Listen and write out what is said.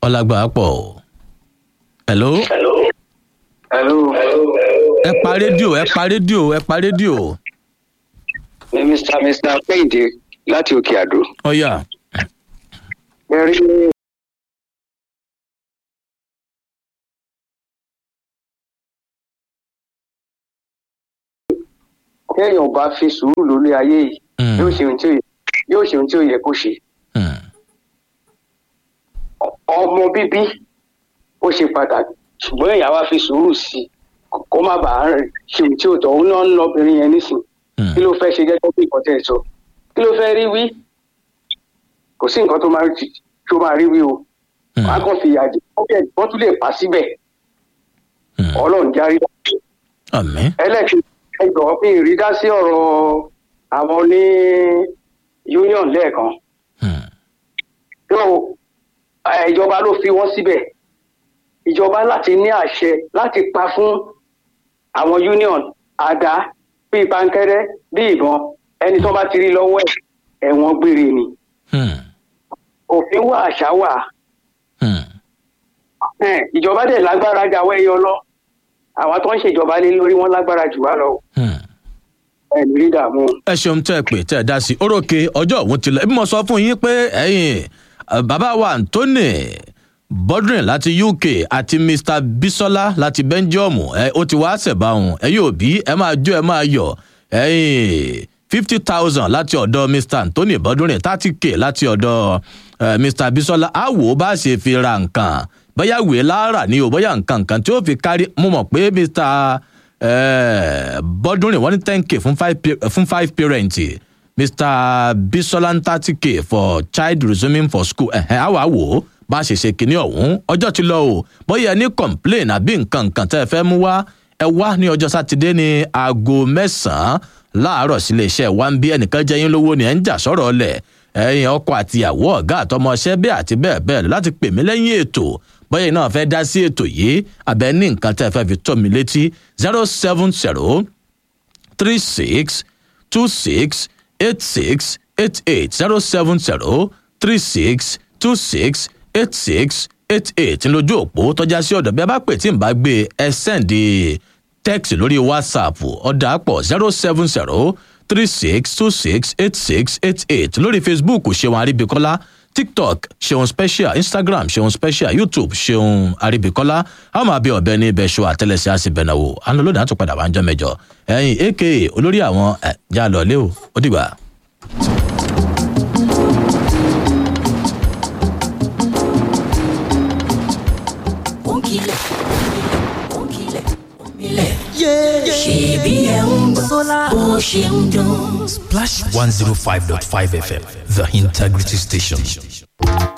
ọlágbà pọ̀ o. hello hello ẹ pa rédíò ẹ pa rédíò ẹ pa rédíò. ní mr mr péǹde láti òkè àdó. ọ̀yà ẹ rí téèyàn bá fi sùúrù lórí ayé yìí Mm. yóò ṣe ohun tí ó yẹ yóò ṣe ohun tí ó yẹ kó ṣe Hmm. ọmọ bíbí ó ṣe pàtàkì ṣùgbọ́n èèyàn wá fi sùúrù sí i kó má bàa ṣe ohun tí ò tọ́ òun náà ń lọ obìnrin yẹn nísìn Hmm. kí ló fẹ́ ṣe gẹ́gẹ́ bí nǹkan tẹ̀ ẹ́ sọ kí ló fẹ́ rí wí kò sí nǹkan tó máa rí tó máa rí wí o Hmm. wọn á kàn fi ìyà jẹ wọn bẹ wọn tún lè pa síbẹ̀ Hmm. ọlọ́run járí àmì. ẹlẹ́kìn ẹgbọ̀n pé ìrídá sí ọ̀rọ̀ àwọn ní union lẹ́ẹ̀kan Hmm. yóò ẹ, ìjọba ló fi wọ́n síbẹ̀ ìjọba láti ní àṣẹ láti pa fún àwọn union àdá bíi pankẹ́rẹ́ bíi ìbọn ẹni tó bá ti rí lọ́wọ́ ẹ̀ ẹ̀wọ̀n gbére ni Hmm. òfin wà àṣà wà Hmm. Ẹn, ìjọba dẹ̀ lágbára jáwé yọ lọ àwọn tó ń ṣèjọba lé lórí wọn lágbára jù wá lọ Hmm. ẹ̀ ní rí dààmú. ẹ ṣeun tẹ́ ẹ pè tẹ́ ẹ dá sí i orókè ọjọ́ òun ti lọ bí mo sọ fún yín pé ẹ̀yin eh, bàbá wa anthony bodrin láti uk àti mr bisola láti belgium ẹ ó ti wá ṣẹ̀báhùn ẹ yóò bí ẹ máa jó ẹ máa yọ̀ ẹ̀yin fifty thousand láti ọ̀dọ̀ mr anthony bodrin thirty k láti ọ̀dọ̀ eh, mr bisola á wò ó bá ṣe fi ra nǹkan bóyá wèé lára ni o bóyá nǹkan nǹkan tí ó fi kárí mo mọ̀ pé mr eh, bọ́dúnrìn wọ́n ní ten k fún five pa- fún five parent mr bisola thirty k for child resuming for school ẹ̀hẹ́n àwa wò ó bá a ṣe ṣe kínní ọ̀hún ọjọ́ ti lọ o bóyá ẹ ní complain àbí nǹkan nǹkan tẹ́ ẹ fẹ́ mú wá ẹ wá ní ọjọ́ sátidé ní aago mẹ́sàn-án láàárọ̀ sílé iṣẹ́ wa ń bí ẹnìkan jẹ́ yín lówó ni ẹ̀ ń jà sọ̀rọ̀ ọ̀lẹ̀ ẹ̀yin ọkọ àtìyàwó ọ̀gá àtọmọṣẹ́ bẹ́ẹ̀ àti bẹ́ẹ̀ bẹ́ẹ̀ lọ láti pè mí lẹ́yìn ètò bóyá iná fẹ́ dá sí ètò yìí àbẹ́ ní nǹkan tẹ́ ẹ fẹ́ fi tó mi létí zero seven zero three six two six eight six eight eight zero seven zero three six two six eight six eight eight ńlójú òpó tọ́já sí ọ̀dọ̀ bí a bá pè tí n bá gbé ẹ sẹ́ǹdì text lórí whatsapp ọ̀dà pọ̀ zero seven zero three six two six eight six eight eight lórí facebook ṣeun àríbíkọ́lá tiktok ṣeun special instagram ṣeun special youtube ṣeun àríbíkọ́lá a máa bí ọ̀bẹ ní ibẹ̀ ṣọ àtẹlẹsẹ̀ àṣìbẹ̀nàwò àná lónìí àtún padà wá ń jọ mẹ́jọ ẹ̀yìn aka olórí àwọn ẹ̀ já lọ lé o ó dìgbà. Onkile, onkile, omile. Ṣèbí ẹ̀ ń gbọ́ bó ṣe ń dún. Splash 105.5 FM, the integrity station.